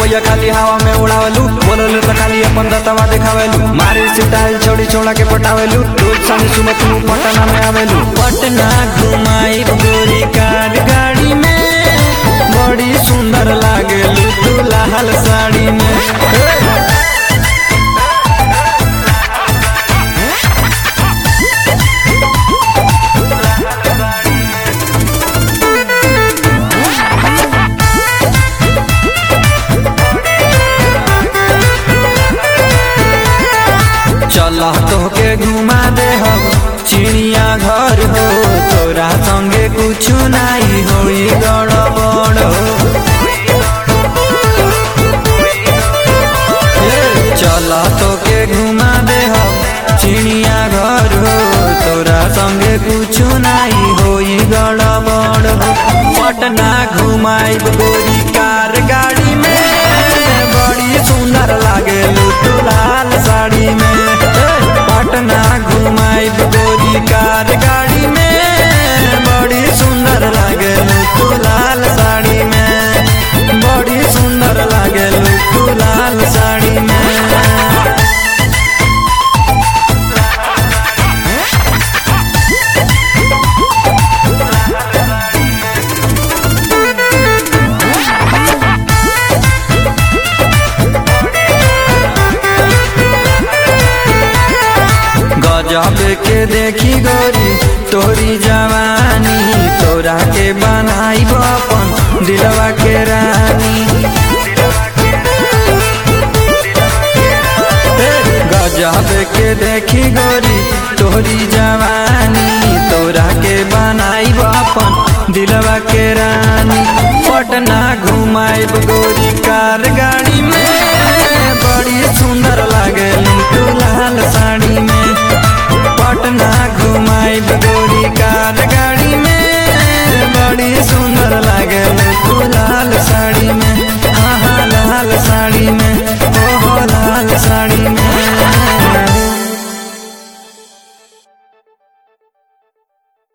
भैया खाली हवा में उड़ावेलू बोलल त खाली अपन दतवा देखावेलू मारी सिटाइल छोड़ी छोड़ा के पटावेलू रोज शाम सुबह तू पटना में आवेलू पटना घुमाई गोरी कार गाड़ी में बड़ी सुंदर लागेलू तू लाल साड़ी में हे! चल तोहके घुमा दे हम चिड़िया घर हो तोरा संगे कुछ नहीं होई गड़बड़ हो ए, चल तोके घुमा दे हम चिड़िया घर हो तोरा संगे कुछ नहीं होई गड़बड़ हो पटना घुमाई गोरी कार गाड़ी में बड़ी सुंदर लागे तू लाल साड़ी में ए, पटना घुमाई गोरी कार गाड़ी में बड़ी सुंदर लागे तू लाल साड़ी में बड़ी सुंदर लागे तू लाल साड़ी में गजब के देखी गोरी तोरी जवानी तोरा के बनाई अपन दिलवा के रानी ए, गजब के देखी गोरी तोरी जवानी तोरा के बनाई अपन दिलवा के रानी पटना घुमाई गोरी कार गाड़ी में बड़ी सुंदर लागे तू लाल साड़ी में पटना घुमाई गोरी कार